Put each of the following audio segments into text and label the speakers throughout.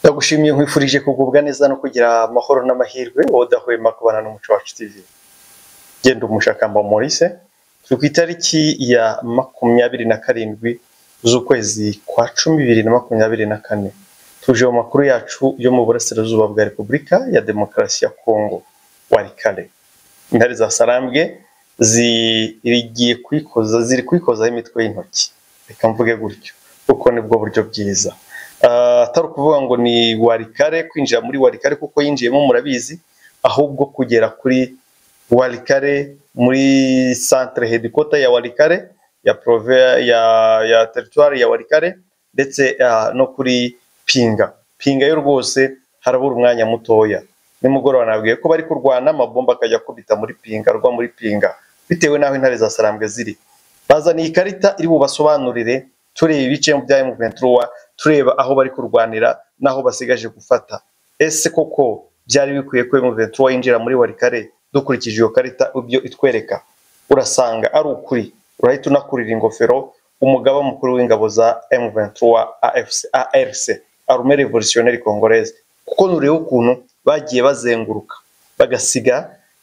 Speaker 1: ndagushimiye nkwifurije kugubwa neza no kugira amahoro n'amahirwe wowe udahwema kubana n'umuco wacu tv genda umushakamba morise turi ku itariki ya makumyabiri na karindwi z'ukwezi kwa cumi bibiri na makumyabiri na kane tuje mu makuru yacu yo mu burasirazuba bwa repubulika ya demokarasi ya kongo wari kare intare za sarambwe zigiye kwikoza ziri kwikozaho imitwe y'intoki reka mvuge gutyo kuko nibwo buryo bwiza atari ukuvuga ngo ni warikare kwinjira muri warikare kuko yinjiyemo murabizi ahubwo kugera kuri warikare muri centre hedikota ya warikare ya prove ya ya teritwari ya warikare ndetse no kuri pinga pinga yo rwose harabura umwanya mutoya nimugoroba nabwiye ko bari kurwana amabomba akajya akubita muri pinga rwa muri pinga bitewe n'aho intare za sarambwe ziri bazaniye ikarita iri bubasobanurire tureba ibice bya M23 tureba aho bari kurwanira n'aho basigaje gufata ese koko byari bikwiye ko M23 yinjira muri warikare dukurikije iyo karita ibyo itwereka urasanga ari ukuri urahita unakurira ingofero umugaba mukuru w'ingabo za M23 AFC ARC Armée Révolutionnaire Congolaise kuko nureba ukuntu bagiye bazenguruka bagasiga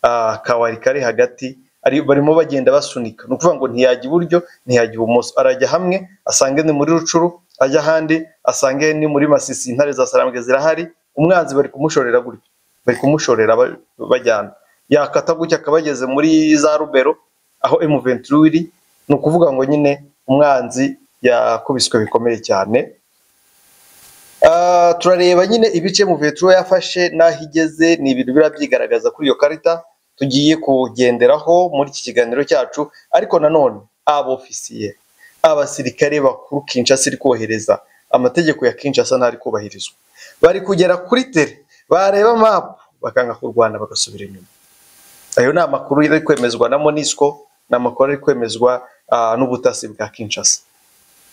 Speaker 1: uh, kawarikare hagati ari barimo bagenda basunika ni ukuvuga ngo ntiyajya iburyo ntiyajya ibumoso arajya hamwe asange ni muri rucuru ajya ahandi asange ni muri masisi intare za sarambwe zirahari umwanzi bari kumushorera gutyo bari kumushorera bajyana yakata gutya akaba ageze muri za rubero aho M23 iri ni ukuvuga ngo nyine umwanzi yakubiswe bikomeye cyane Uh, turareba nyine ibice M23 yafashe n'aho igeze ni ibintu birabyigaragaza kuri iyo karita tugiye kugenderaho muri iki kiganiro cyacu ariko nanone abofisiye abasirikare bakuru Kinshasa iri kohereza amategeko ya Kinshasa ntari kubahirizwa bari kugera kuri tere bareba mapu bakanga kurwana bagasubira inyuma ayo ni amakuru ari kwemezwa na Monisco ni amakuru ari kwemezwa uh, n'ubutasi bwa Kinshasa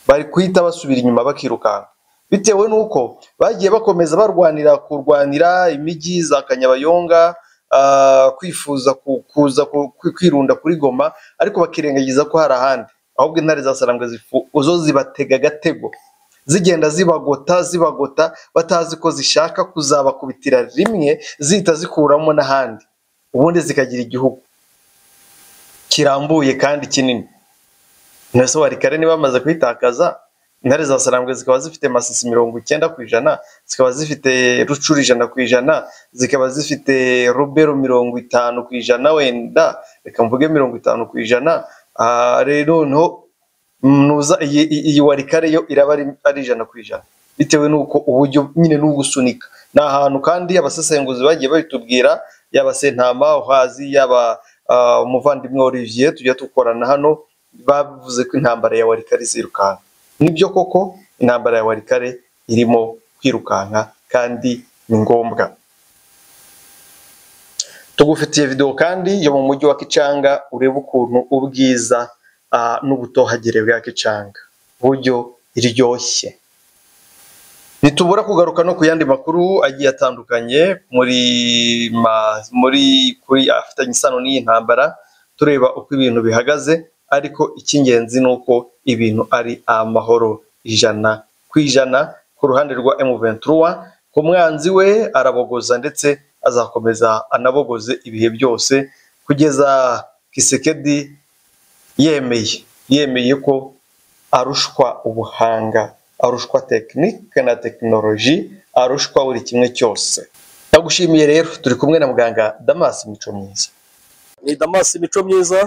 Speaker 1: bari kuhita basubira inyuma bakirukanka bitewe n'uko bagiye bakomeza barwanira kurwanira imijyi za Kanyabayonga kwifuza kuza kwirunda kuri goma ariko bakirengagiza ko hari ahandi ahubwo intare za sarambwe uzo zibatega agatego zigenda zibagota zibagota batazi ko zishaka kuzabakubitira rimwe zihita zikuramo n'ahandi ubundi zikagira igihugu kirambuye kandi kinini nase warikare niba bamaze kuyitakaza intare za sarambwe zikaba zifite masisi mirongo icyenda ku ijana zikaba zifite rucuru ijana ku ijana zikaba zifite rubero mirongo itanu ku ijana wenda reka mvuge mirongo itanu ku ijana rero noneho nuza iyi warikare yo iraba ari ijana ku ijana bitewe n'uko uburyo nyine n'ugusunika ni ahantu kandi abasesenguzi bagiye babitubwira yaba sentama uhazi yaba umuvandimwe olivier tujya dukorana hano bavuze ko intambara ya warikare izirukanka nibyo koko intambara ya warikare irimo kwirukanka kandi ni ngombwa tugufitiye videwo kandi yo mu mujyi wa kicanga urebe ukuntu ubwiza n'ubutohagire bwa kicanga uburyo iryoshye ntitubura kugaruka no ku yandi makuru agiye atandukanye muri muri kuri afitanye isano n'iyi ntambara tureba uko ibintu bihagaze ariko icy'ingenzi ni uko ibintu ari amahoro ijana ku ijana ku ruhande rwa M23 ku mwanzi we arabogoza ndetse azakomeza anabogoze ibihe byose kugeza Kisekedi yemeye yemeye ko arushwa ubuhanga arushwa tekinike na tekinoloji arushwa buri kimwe cyose ndagushimiye rero turi kumwe na muganga Damas Mico myiza
Speaker 2: ni damasi imico myiza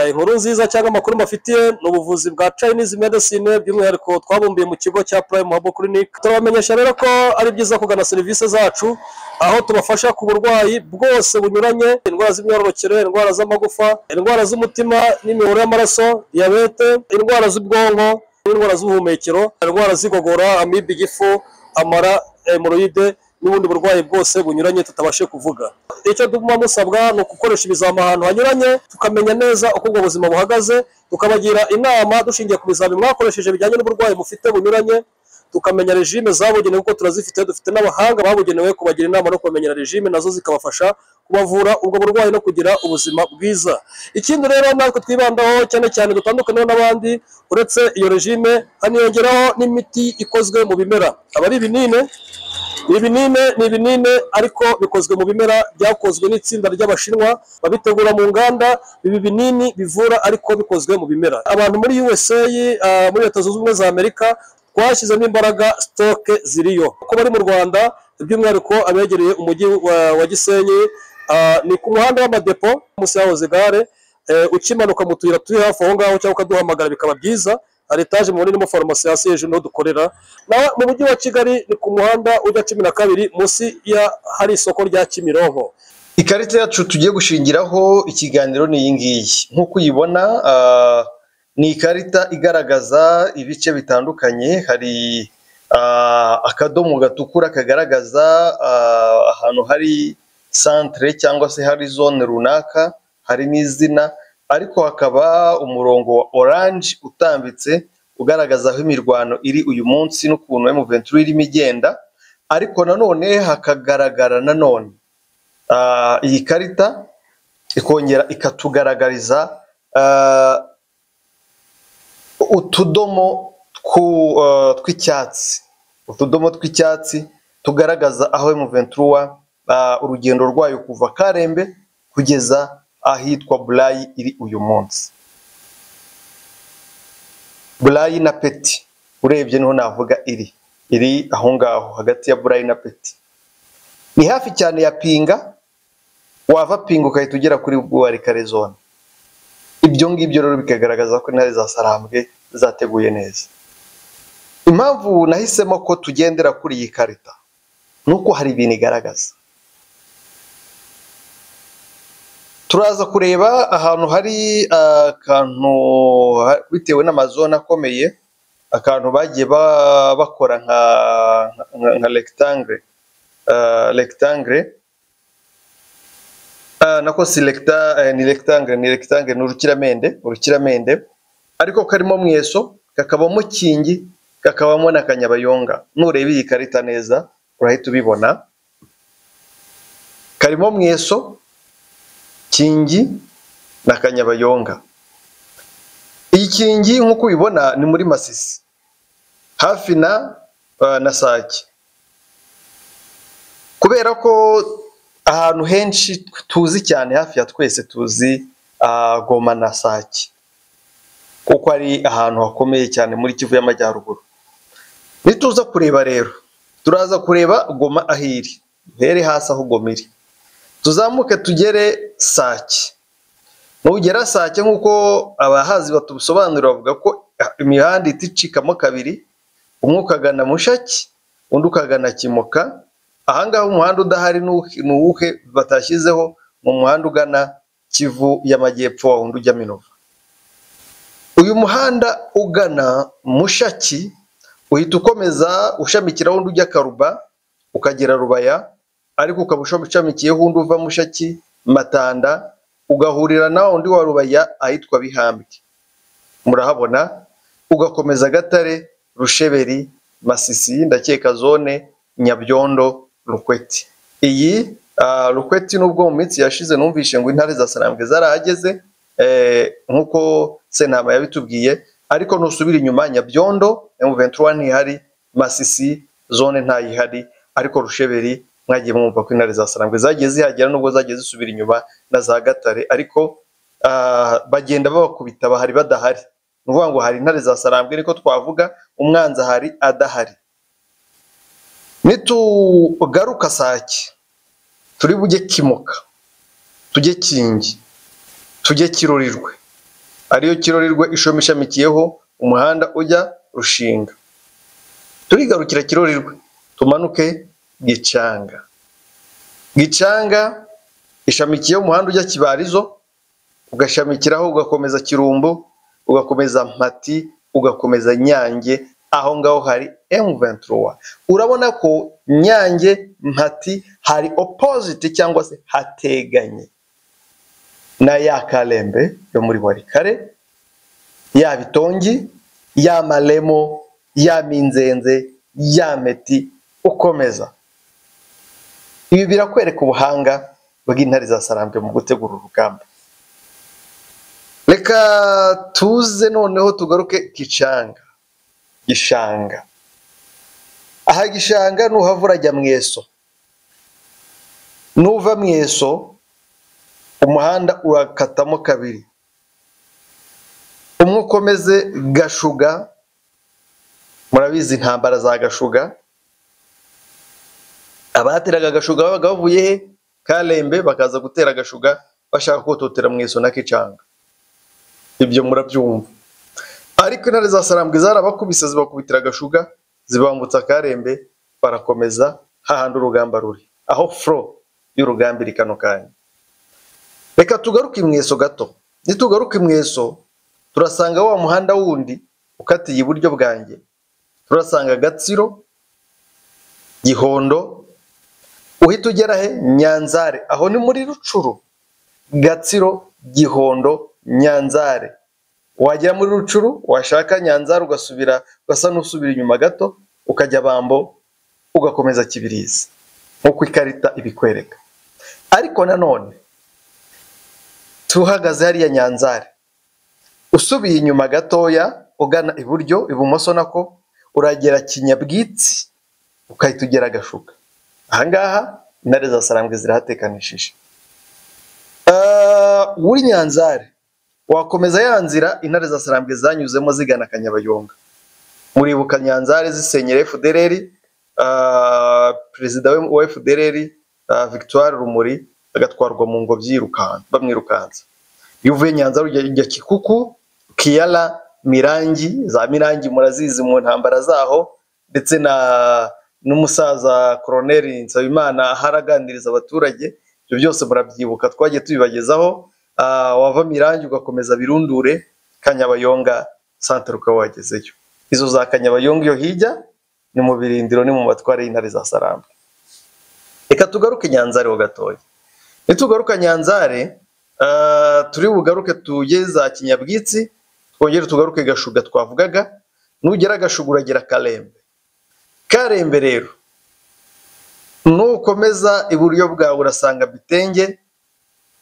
Speaker 2: inkuru nziza cyangwa amakuru mbafitiye ni ubuvuzi bwa chinese medicine by'umwihariko twabumbiye mu kigo cya prime habo clinic turabamenyesha rero ko ari byiza kugana serivisi zacu aho tubafasha ku burwayi bwose bunyuranye indwara z'imyororokere indwara z'amagufa indwara z'umutima n'imiyoboro y'amaraso diyabete indwara z'ubwonko n'indwara z'ubuhumekero indwara z'igogora amibe igifu amara hemoroide n'ubundi burwayi bwose bunyuranye tutabashe kuvuga icyo tuguma musabwa ni ugukoresha ibizami ahantu hanyuranye tukamenya neza uko ubwo buzima buhagaze tukabagira inama dushingiye ku bizami mwakoresheje bijyanye n'uburwayi mufite bunyuranye tukamenya regime zabugenewe kuko turazifite dufite n'abahanga babugenewe kubagira inama no kubamenya regime nazo zikabafasha kubavura ubwo burwayi no kugira ubuzima bwiza ikindi rero natwe twibandaho cyane cyane dutandukaniyeho n'abandi uretse iyo regime haniyongeraho n'imiti ikozwe mu bimera aba ari ibinini ni ibinini ni ibinini ariko bikozwe mu bimera byakozwe n'itsinda ry'abashinwa babitegura mu nganda ibi binini bivura ariko bikozwe mu bimera abantu muri USA ah, muri leta zunze ubumwe za Amerika twashyizemo imbaraga sitoke ziriyo uko bari mu Rwanda by'umwihariko abegereye umujyi wa, wa Gisenyi ah, ni ku muhanda w'amadepo munsi yahoze gare eh, ukimanuka mu tuyira turi hafi aho ngaho cyangwa ukaduhamagara bikaba byiza hari etaje mubona irimo farumasi hasi hejuru niho dukorera na mu mujyi wa kigali ni ku muhanda ujya cumi na kabiri munsi ya hari isoko rya kimironko
Speaker 1: ikarita yacu tugiye gushingiraho ikiganiro ni iyi ngiyi nk'uko uyibona ah, ni ikarita igaragaza ibice bitandukanye hari ah, akadomo gatukura kagaragaza ah, ahantu hari santere cyangwa se hari zone runaka hari n'izina ariko hakaba umurongo wa oranje utambitse ugaragaza aho imirwano iri uyu munsi n'ukuntu M23 irimo igenda ariko nanone hakagaragara nanone Ah, iyi karita ikongera ikatugaragariza ah, utudomo twu- ah, tw'icyatsi utudomo tw'icyatsi tugaragaza aho M23 ah, urugendo rwayo kuva Karembe kugeza ahitwa Burayi iri uyu munsi Burayi na Peti urebye niho navuga iri iri aho ngaho hagati ya Burayi na Peti ni hafi cyane ya pinga wava pinga ugahita ugera kuri buwarikare zone ibyo ngibyo rero bikagaragaza ko intare za sarambwe zateguye neza impamvu nahisemo ko tugendera kuri iyi karita ni uko hari ibintu igaragaza turaza kureba ahantu hari akantu ha- bitewe n'amazone akomeye akantu bagiye ba- bakora nka nka- nka rectangle uh, rectangle uh, nako si recta, eh, ni rectangle ni rectangle ni urukiramende urukiramende ariko karimo mweso kakabamo kingi kakabamo n'akanyabayonga nureba iyi karita neza urahita ubibona karimo mweso kingi na kanyabayonga iyi kingi nk'uko ubibona ni muri masisi hafi na uh, na sake kubera ko ahantu henshi tuzi cyane hafi ya twese tuzi ah, goma na sake kuko ari ahantu hakomeye cyane muri kivu y'amajyaruguru nituza kureba rero turaza kureba goma aho iri duhere hasi aho goma iri tuzamuke tugere sake nugera sake nk'uko abahazi batubisobanurira bavuga ko ah, imihanda ihita icikamo kabiri umwe ukagana mushaki undi ukagana kimoka ahangaha umuhanda udahari ni uwuhe batashyizeho mu muhanda ugana kivu y'amajyepfo wa wundi ujya minova uyu muhanda ugana mushaki uhita ukomeza ushamikira wundi ujya karuba ukagera rubaya ariko ukaba ushamikiyeho undi uva mushaki matanda ugahurira na wundi wa rubaya ahitwa bihambwe murahabona ugakomeza gatare rusheberi masisi ndakeka zone nyabyondo rukweti iyi ah, rukweti n'ubwo mu minsi yashize numvishe ngo intare za sarambwe zarahageze eh, nk'uko sentama yabitubwiye ariko nusubira inyuma nyabyondo M23 ntihari masisi zone ntayihari ariko rusheberi mwagiye mwumva ko intare za sarambwe zagiye zihagera nubwo zagiye zisubira inyuma na za gatare ariko ah, bagenda babakubita bahari badahari ni ukuvuga ngo hari intare za sarambwe niko twavuga umwanzi ahari adahari nitugaruka sake turi bujye kimoka tujye kingi tujye kirorirwe ariyo kirorirwe ishami ishamikiyeho umuhanda ujya rushinga turigarukira kirorirwe tumanuke gicanga gicanga ishamikiyeho umuhanda ujya kibarizo ugashamikiraho ugakomeza kirumbu ugakomeza mpati ugakomeza nyange aho ngaho hari M23 urabona ko nyange mpati hari opposite cyangwa se hateganye na ya karembe yo muri warikare ya bitongi ya maremo ya minzenze ya meti ukomeza ibi birakwereka ubuhanga bw'intare za sarambwe mu gutegura urugamba reka tuze noneho tugaruke gicanga gishanga aha gishanga nuhava urajya mu eso nuva mu eso umuhanda urakatamo kabiri umwe ukomeze gashuga murabizi intambara za gashuga abateraga agashuga babaga bavuye he karembe bakaza gutera agashuga bashaka kototera mu eso na kicanga ibyo murabyumva ariko intare za sarambwe zarabakubise zibakubitira agashuga zibambutsa akarembe barakomeza hahandi urugamba ruri aho furo y'urugamba iri kano kanya reka tugaruke mu eso gato nitugaruke mu eso turasanga wa muhanda wundi ukatiye iburyo bwanjye turasanga gatsiro gihondo uhita ugera he nyanzare aho ni muri rucuru gatsiro gihondo nyanzare wagera muri rucuru washaka nyanzara ugasubira ugasa n'usubira inyuma gato ukajya bambo ugakomeza kibirizi nk'uko ikarita ibikwereka ariko nanone tuhagaze hariya nyanzare usubiye inyuma gatoya ugana iburyo ibumoso nako uragera kinyabwitsi ugahita ugera agashuka ahangaha intare za sarambwe zirahatekanishije Ah, muri nyanzare wakomeza ya nzira intare za sarambwe zanyuzemo zigana kanyabayonga muribuka nyanzare zisenyera fdr ah, perezida we- wa fdr ah, victoire rumuri agatwarwa mu ngobyi yirukanka bamwirukansa iyo uvuye nyanza ujya ujya kikuku kiyara mirangi za mirangi murazizi mu ntambara zaho ndetse na n'umusaza koroneri nsabimana aho araganiriza abaturage ibyo byose murabyibuka twagiye tubibagezaho Ah, wava mirangi ugakomeza birundure kanyabayonga santere ukaba wagezeyo izo za kanyabayonga iyo hijya ni mu birindiro ni mu matwara y'intare za saramba reka tugaruke nyanzare ho gatoya nitugaruka nyanzare ah, turi bugaruke tuye za kinyabwitsi twongere tugaruke gashuga twavugaga nugera gashuga uragera karembe karembe rero nukomeza iburyo bwawe urasanga bitenge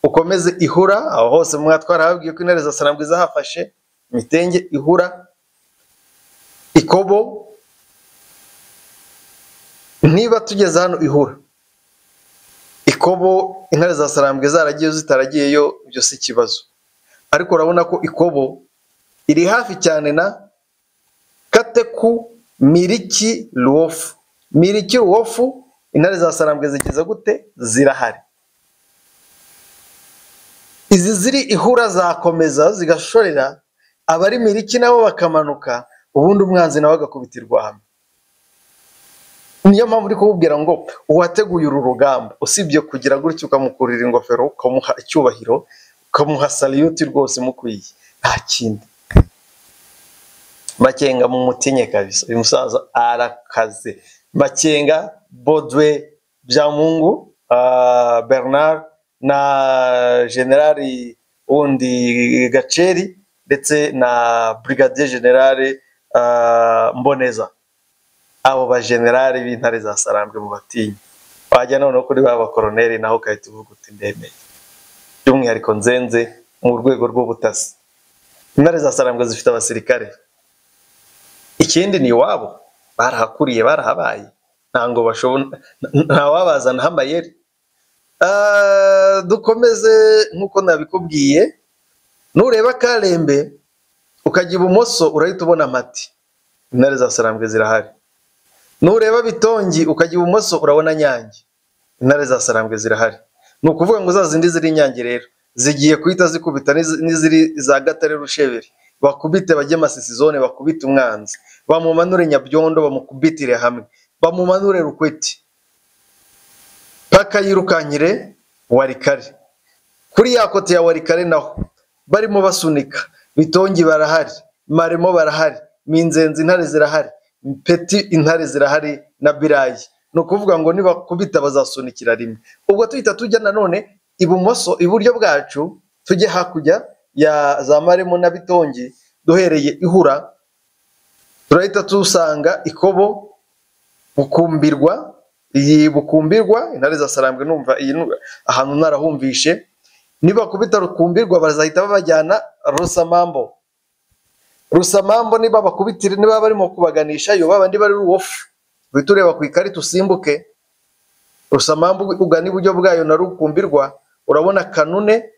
Speaker 1: ukomeze ihura aho hose mwatwara hababwiye ko intare za sarambwe zahafashe mitenge ihura ikobo niba tugeze hano ihura ikobo intare za sarambwe zaragiyeyo zitaragiyeyo ibyo si ikibazo ariko urabona ko ikobo iri hafi cyane na kateku miriki ruwofu miriki ruwofu intare za sarambwe zigeze gute zirahari izi ziri ihura zakomeza zigashorera abari miriki nabo bakamanuka ubundi umwanzi nawe agakubitirwa hamwe niyo mpamvu uri kumubwira ngo uwateguye uru rugamba usibye kugira gutya ukamukurira ingofero ukamuha icyubahiro ukamuha saliyuti rwose mukwiye nta kindi makenga mu mutinye kabisa uyu musaza arakaze makenga bodwe byamungu ah, bernard na generali wundi gaceri ndetse na brigadier generali ah, mboneza abo bajenerali b'intare za sarambwe mu batinyi wajya noneho kuri ba bakoroneri naho ugahita uvuga uti ndemeye by'umwihariko nzenze mu rwego rw'ubutasi intare za sarambwe zifite abasirikare ikindi ni iwabo barahakuriye barahabaye ntabwo bashobora ntawabazanaho amayeri Ah, dukomeze nk'uko nabikubwiye nureba karembe ukajya ibumoso urahita ubona mati intare za sarambwe zirahari nureba bitongi ukajya ibumoso urabona nyange intare za sarambwe zirahari ni ukuvuga ngo za zindi ziri nyange rero zigiye guhita zikubita n'izi- n'iziri za gatare rusheberi bakubite bajye masisizone bakubite umwanzi bamumanure nyabyondo bamukubitire hamwe bamumanure rukweti paka yirukankire warikare kuri ya kote ya warikare naho barimo basunika bitongi barahari maremo barahari minzenzi intare zirahari peti intare zirahari na birayi ni ukuvuga ngo nibakubita bazasunikira rimwe ubwo tuhita tujya nanone ibumoso iburyo bwacu tujye hakurya ya za maremo na bitongi duhereye ihura turahita tusanga ikobo bukumbirwa iyi bukumbirwa intare za sarambwe numva iyi nu- ahantu narahumvishe nibakubita rukumbirwa bazahita babajyana rusamambo rusamambo niba bakubitire niba barimo kubaganisha yo babandi bari ruwofu uhita ureba ku ikarita usimbuke rusamambu ugana iburyo bwayo na rukumbirwa urabona kanune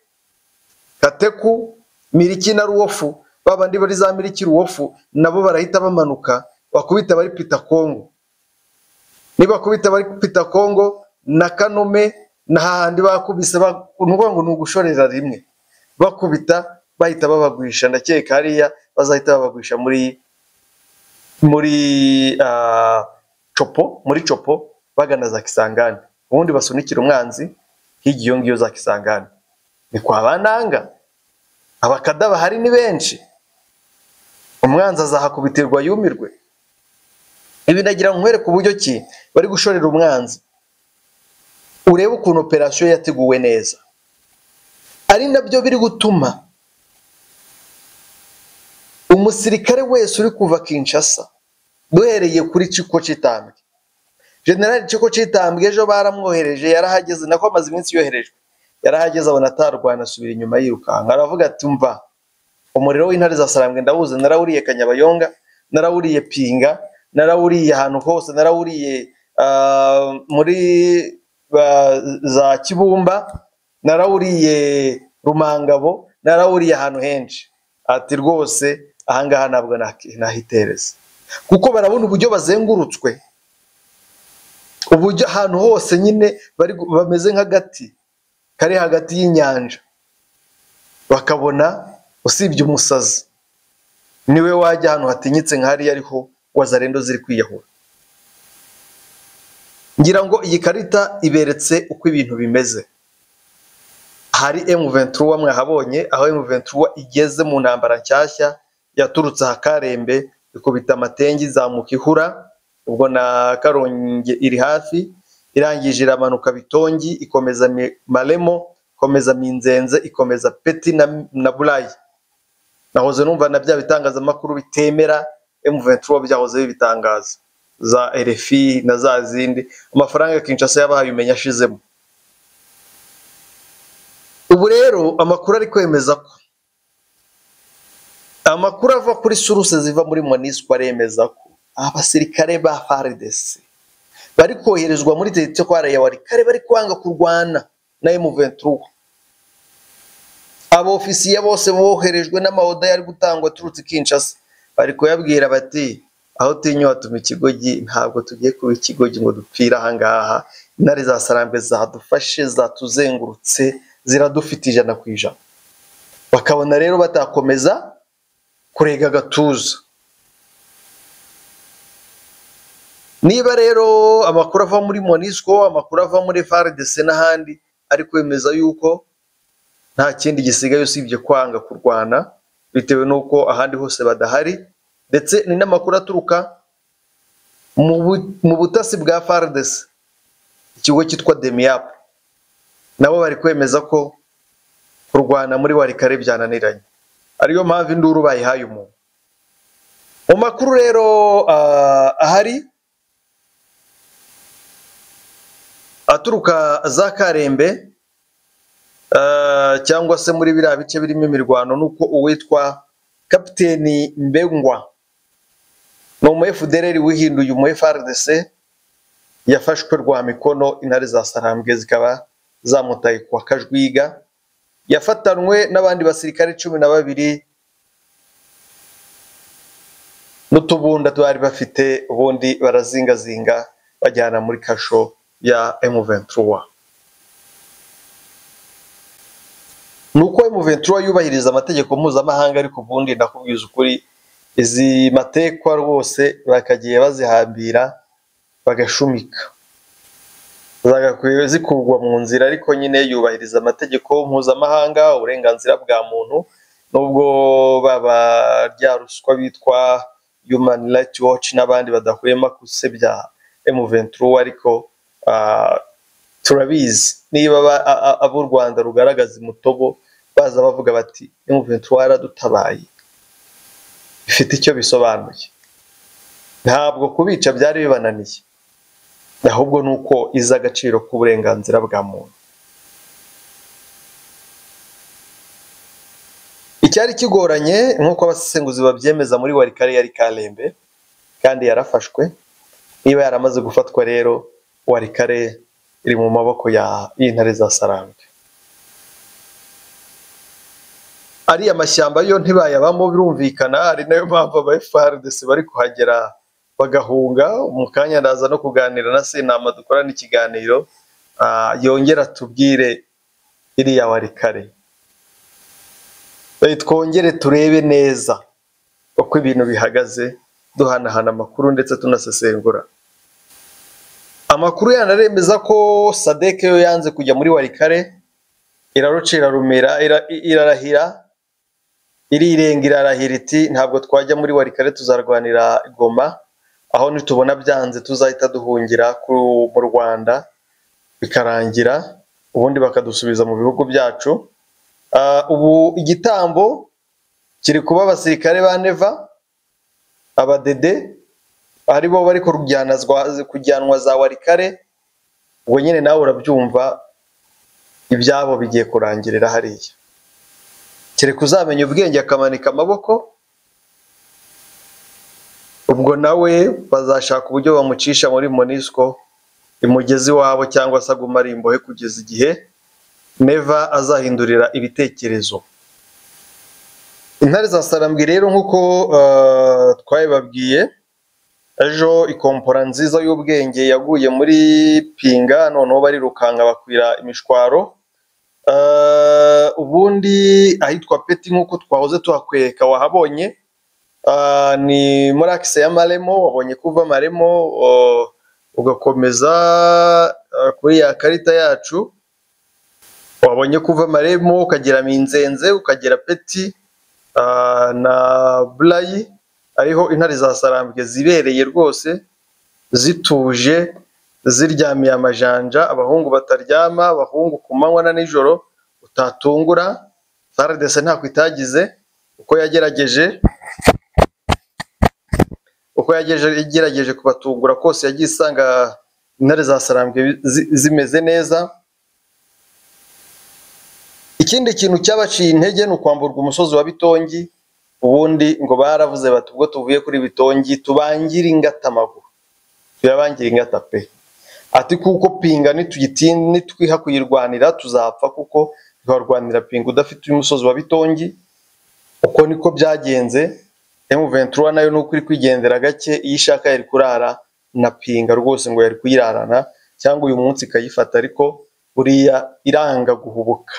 Speaker 1: kateku miriki na ruwofu ba bandi bari za miriki ruwofu nabo barahita bamanuka bakubita bari pita kongo nibakubita bari pita kongo na kanume na hahandi bakubise ba- ni ukuvuga ngo ni ugushorera rimwe bakubita bahita babagwisha ndakeka hariya bazahita babagwisha muri muri ah, copo muri copo bagana za kisangani ubundi basunikira umwanzi hirya iyo ngiyo za kisangani ni kwa bananga abakada bahari ni benshi umwanzi azahakubitirwa yumirwe ibi nagira ngo nkwereke uburyo ki bari gushorera umwanzi urebe ukuntu operasiyo yateguwe neza ari nabyo biri gutuma umusirikare wese uri kuva Kinshasa duhereye kuri Ciko Citambwe General Ciko Citambwe ejo baramwohereje yarahageze nako amaze iminsi yoherejwe yarahageze abona atarwana asubira inyuma yirukanka aravuga ati mva umuriro w'intare za Sarambwe ndawuzi narawuriye Kanyabayonga narawuriye Pinga narawuriye ahantu hose narawuriye ah, muri ba- za Kibumba narawuriye Rumangabo narawuriye ahantu henshi ati rwose ahangaha ntabwo naki- nahitereza kuko barabona uburyo bazengurutswe uburyo ahantu hose nyine bari gu- bameze nk'agati kari hagati y'inyanja bakabona usibye umusazi niwe wajya ahantu hatinyitse nk'ahariya ariho wazarendo ziri kwiyahura ngira ngo iyi karita iberetse uko ibintu bimeze hari M23 mwahabonye aho M23 igeze mu ntambara nshyashya yaturutse aha Karembe ikubita amatengi izamuka ihura ubwo na Karongi iri hafi irangije iramanuka Bitongi ikomeza Mi- Maremo ikomeza Minzenze ikomeza Peti na, na Bulayi nahoze numva na bya bitangazamakuru bitemera M23 byahoze bibitangaza za RFI na za zindi amafaranga ya Kinshasa yabahaye umenya ashizemo ubu rero amakuru ari kwemeza ko amakuru ava kuri suruse ziva muri Monusco aremeza ko abasirikare ba FARDC bari koherezwa muri teritwari ya Warikare bari kwanga kurwana na M23 abofisiye bose boherejwe n'amaoda yari gutangwa aturutse i Kinshasa bari kuyabwira bati aho tinyuha tuma ikigogi ntabwo tugiye kuba ikigogi ngo dupfire ahangaha intare za sarambwe zadufashe zatuzengurutse ziradufite ijana ku ijana bakabona rero batakomeza kurega agatuza niba rero amakuru ava muri Monusco amakuru ava muri FARDC n'ahandi ari kwemeza yuko nta kindi gisigaye usibye kwanga kurwana bitewe n'uko ahandi hose badahari ndetse ni n'amakuru aturuka mu bu- mu butasi bwa FARDC ikigo cyitwa DEMIAP nabo bari kwemeza ko kurwana muri warikare byananiranye ariyo mpamvu induru bayihaye umuntu mu makuru rero ah, ahari aturuka za Karembe Uh, cyangwa se muri biriya bice birimo imirwano nuko uwitwa kapiteni mbengwa ni umu FDLR wihinduye umu FRDC yafashwe rwa mikono intare za sarambwe zikaba zamutaye kwa kajwiga yafatanwe n'abandi basirikare cumi na babiri n'utubunda bari bafite ubundi barazingazinga bajyana muri kasho ya M23 ni uko M23 yubahiriza amategeko mpuzamahanga ariko ubundi ndakubwiza ukuri izi matekwa rwose bakagiye bazihambira bagashumika zagakwiye zikurwa mu nzira ariko nyine yubahiriza amategeko mpuzamahanga uburenganzira bwa muntu nubwo baba rya ruswa bitwa Human Rights Watch n'abandi badahwema gusebya M23 ariko ah, turabizi niba aba- a- a- ab'u Rwanda rugaragaza umutobo baza bavuga bati M23 yaradutabaye bifite icyo bisobanuye ntabwo kubica byari bibananiye ahubwo ni uko iza agaciro k'uburenganzira bwa muntu icyari kigoranye nk'uko abasesenguzi babyemeza muri warikare yari karembe kandi yarafashwe niba yaramaze gufatwa rero warikare iri mu maboko ya y'intare za sarambwe ariya mashyamba yo ntibayabamo birumvikana ari nayo mpamvu aba FARDC bari kuhagera bagahunga mu kanya ndaza no kuganira na senama dukorana ikiganiro ah, yongera tubwire iriya warikare Eh, twongere turebe neza uko ibintu bihagaze duhanahana amakuru ndetse tunasesengura amakuru yanaremeza ko sadeke yo yanze kujya muri warikare iraruca irarumira ira- i- irarahira irirenga irarahira iti ntabwo twajya muri warikare tuzarwanira goma aho nitubona byanze tuzahita duhungira ku- mu rwanda bikarangira ubundi bakadusubiza mu bihugu byacu Ah, ubu igitambo kiri kuba abasirikare ba neva abadede ari bo bari kurujyanazwa- kujyanwa za warikare ubwo nyine nawe urabyumva ibyabo bigiye kurangirira hariya kereka uzamenya ubwenge akamanika amaboko ubwo nawe bazashaka uburyo bamucisha muri monisco imugezi iwabo cyangwa se aguma ari imbohe kugeza igihe neva azahindurira ibitekerezo intare za sarambwe rero nk'uko eh, twabibabwiye ejo ikompora nziza y'ubwenge yaguye muri pinga noneho barirukanga bakwira imishwaro Eh, ubundi ahitwa peti nk'uko twahoze tuhakwereka wahabonye eh, ni muri akise ya maremo wabonye kuva maremo eh, ugakomeza eh, kuri ya karita yacu wabonye kuva maremo ukagera minzenze ukagera peti ah, na burayi ariho intare za sarambwe zibereye rwose zituje ziryamiye amajanja abahungu bataryama abahungu ku manywa na nijoro utatungura faradese ntako itagize uko yagerageje uko yageje- yagerageje kubatungura kose yagiye isanga intare za sarambwe zi- zimeze neza ikindi kintu cyabaciye intege ni ukwamburwa umusozi wa bitongi ubundi ngo baravuze bati ubwo tuvuye kuri bitongi tubangire ingata amaguru tuyabangire ingata pe ati kuko pinga nituyitinda nitwiha kuyirwanira tuzapfa kuko ntiwarwanira pinga udafite umusozi wa bitongi uko niko byagenze M23 nayo nuko iri kwigendera gake iyo ishaka yari kurara na pinga rwose ngo yari kuyirarana cyangwa uyu munsi ikayifata ariko buriya iranga guhubuka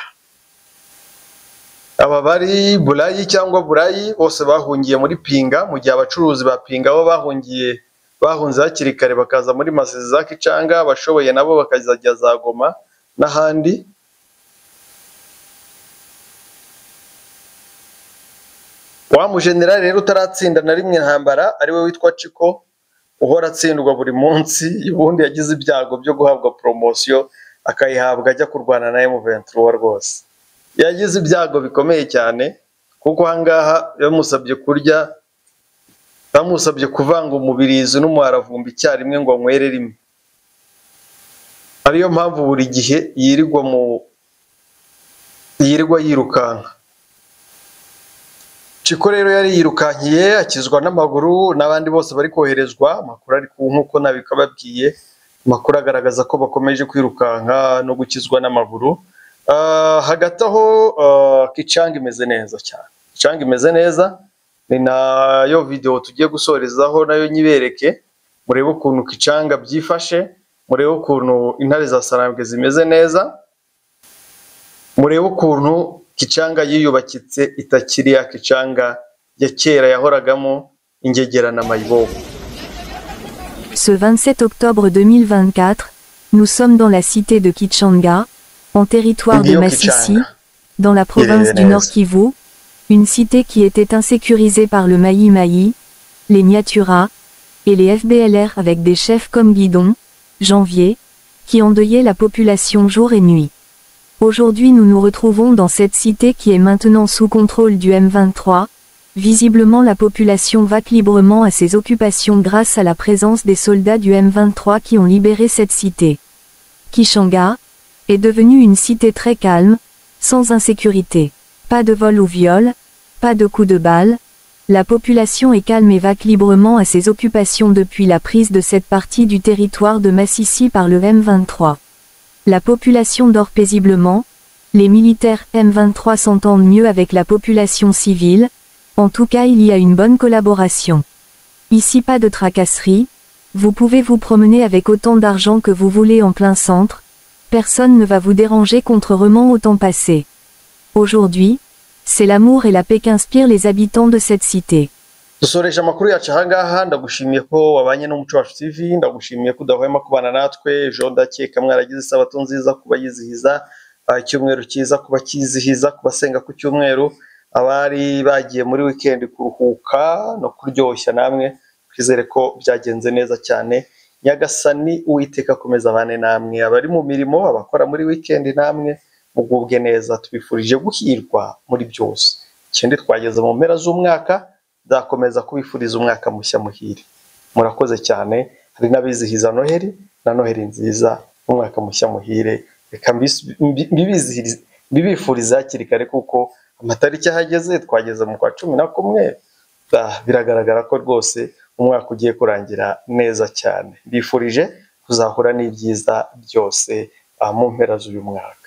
Speaker 1: aba bari burayi cyangwa burayi bose bahungiye muri pinga mu gihe abacuruzi ba pinga bo bahungiye bahunze hakiri kare bakaza muri masezi za kicanga abashoboye nabo bakazajya za goma n'ahandi wa mujenerali rero utaratsinda na rimwe intambara ariwe witwa ciko uhora atsindwa buri munsi ubundi yagize ibyago byo guhabwa poromosiyo akayihabwa ajya kurwana na M23 rwose yagize ibyago bikomeye cyane kuko ahangaha yamusabye kurya bamusabye kuvanga umubirizi n'umuharavumba icyarimwe ngo anywere rimwe ariyo mpamvu buri gihe yirirwa mu yirirwa yirukanka Ciko rero yari yirukankiye akizwa n'amaguru n'abandi bose bari koherezwa amakuru ari ku nk'uko nabikababwiye amakuru agaragaza ko bakomeje kwirukanka no gukizwa n'amaguru Ah, hagati aho ah, Kichang imeze neza cyane Kichang imeze neza ni nayo video tugiye gusorezaho nayo nyibereke murebe ukuntu Kichang byifashe murebe ukuntu intare za sarambwe zimeze neza murebe ukuntu Kichang yiyubakitse itakiri ya Kichang ya kera yahoragamo ingegera na mayibobo
Speaker 3: Ce 27 octobre 2024, nous sommes dans la cité de Kichanga, en territoire de
Speaker 1: Ngiyo
Speaker 3: Massissi,
Speaker 1: Kichanga.
Speaker 3: dans la province du
Speaker 1: Irlandaise.
Speaker 3: Nord Kivu, une cité qui était insécurisée par le Maï Maï, les Niatura et les FBLR avec des chefs comme Guidon, Janvier, qui endeuillaient la population jour et nuit. Aujourd'hui nous nous retrouvons dans cette cité qui est maintenant sous contrôle du M23. Visiblement la population vaque librement à ses occupations grâce à la présence des soldats du M23 qui ont libéré cette cité. Kishanga est devenue une cité très calme, sans insécurité. Pas de vol ou viol, pas de coups de balle, La population est calme et vaque librement à ses occupations depuis la prise de cette partie du territoire de Massissi par le M23. La population dort paisiblement, les militaires M23 s'entendent mieux avec la population civile, en tout cas il y a une bonne collaboration. Ici pas de tracasserie, vous pouvez vous promener avec autant d'argent que vous voulez en plein centre, personne ne va vous déranger contrairement au temps passé. Aujourd'hui, c'est l'amour et la paix qu'inspirent les habitants de cette cité.
Speaker 1: dusoreje amakuru yacu ahangaha ndagushimiye ko wabanye n'umuco wacu tv ndagushimiye ko udahwema kubana natwe ejo ndakeka mwaragize isabato nziza kuba yizihiza ah, icyumweru cyiza kuba cyizihiza kubasenga ku cyumweru abari bagiye muri weekend kuruhuka no kuryoshya namwe twizere ko byagenze neza cyane nyagasani uwiteka akomeza abane namwe abari mu mirimo abakora muri weekend namwe mugubwe neza tubifurije guhirwa muri byose ikindi twageze mu mpera z'umwaka nzakomeza kubifuriza umwaka mushya muhire murakoze cyane hari n'abizihiza noheli na noheli nziza umwaka mushya muhire reka mbis- mbi- mbibizihirize- mbibifurize hakiri kare kuko amatariki ahageze twageze mu kwa cumi na kumwe Ah, biragaragara ko rwose umwaka ugiye kurangira neza cyane mbifurije kuzahura n'ibyiza byose ah, mu mpera z'uyu mwaka